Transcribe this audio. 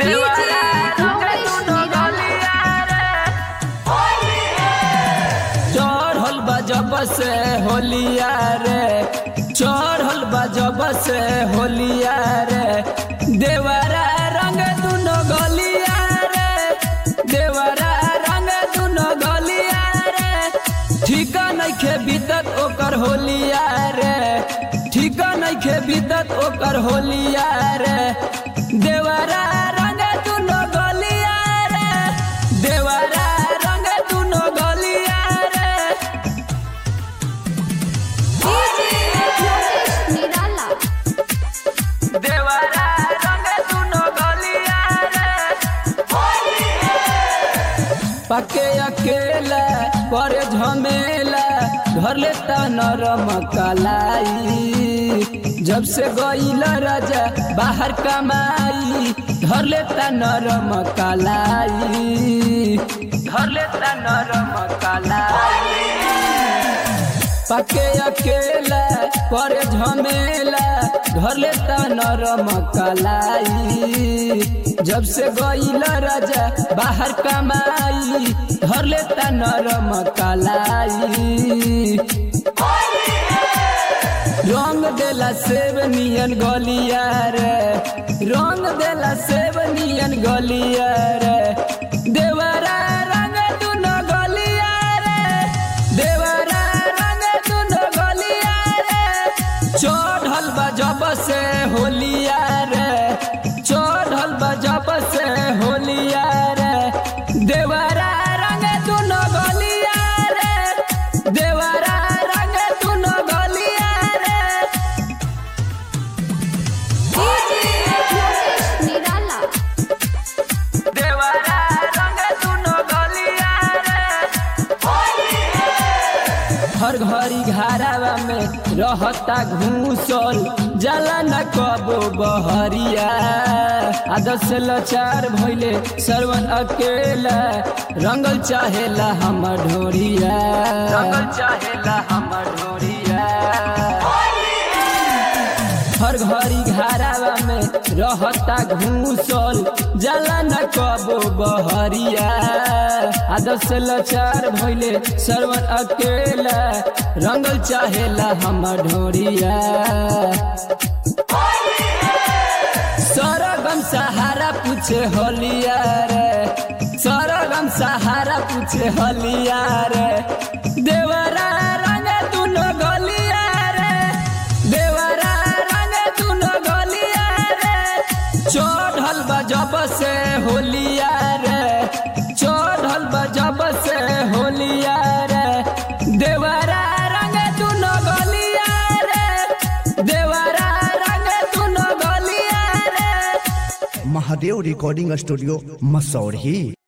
देवरा रंगे दुनो गलिया रे चढ़ल बा जब से होलिया रे चढ़ल बा जब से होलिया रे देवरा रंग दुनो गलिया रे देवरा रंग दुनो गलिया रे ठीका नइखे बीतत ओकर होलिया रे ठीका नइखे बीतत ओकर होलिया रे देवरा रंग दुनो गलिया रे देवरा रंग दुनो गलिया रे निराला देवरा रंग दुनो गलिया रे पके अकेला पर झमेला घर लेता नरम कलाई जब से गईल राजा बाहर कमाई घर लेता नरम कलाई घर लेता नरम कलाई पके अकेला पर झमेला घर लेता नरम कलाई जब से गईल राजा बाहर कमाई घर लेता नरम कलाई रंग देला सेब नियन गलिया रे रंग देला सेब नियन गलिया रे देवरा रंग दुनो गलिया रे देवरा रंग दुनो गलिया रे चढ़ल बा जब से होलिया रे चढ़ल बा जब से होलिया रे देवरा रंग दुनो गलिया रे देवरा रंग दुनो गलिया रे निराला देवरा रंग दुनो गलिया रे हर घड़ी घरावा में रहता घूसल जाला न कबो बहरिया आदत से लाचार भइले सरवन अकेला रंगल चाहेला हमर ढोरिया रंगल चाहेला हमर ढोरिया हर घड़ी घरावा में रहता घूसल जाला न कबो बहरिया आदत से लाचार भइले सरवन अकेला रंगल चाहेला हमर ढोरिया सरगम सहारा पूछे होलिया रे सरगम सहारा पूछे होलिया रे देवरा रंग दुनो गलिया रे देवरा रंग दुनो गलिया रे चढ़ल बा जब से होलिया रे चढ़ल बा जब से होलिया रे देवरा रंग दुनो गलिया रे देवरा रंग दुनो गलिया रे महादेव रिकॉर्डिंग स्टूडियो मसौढ़ी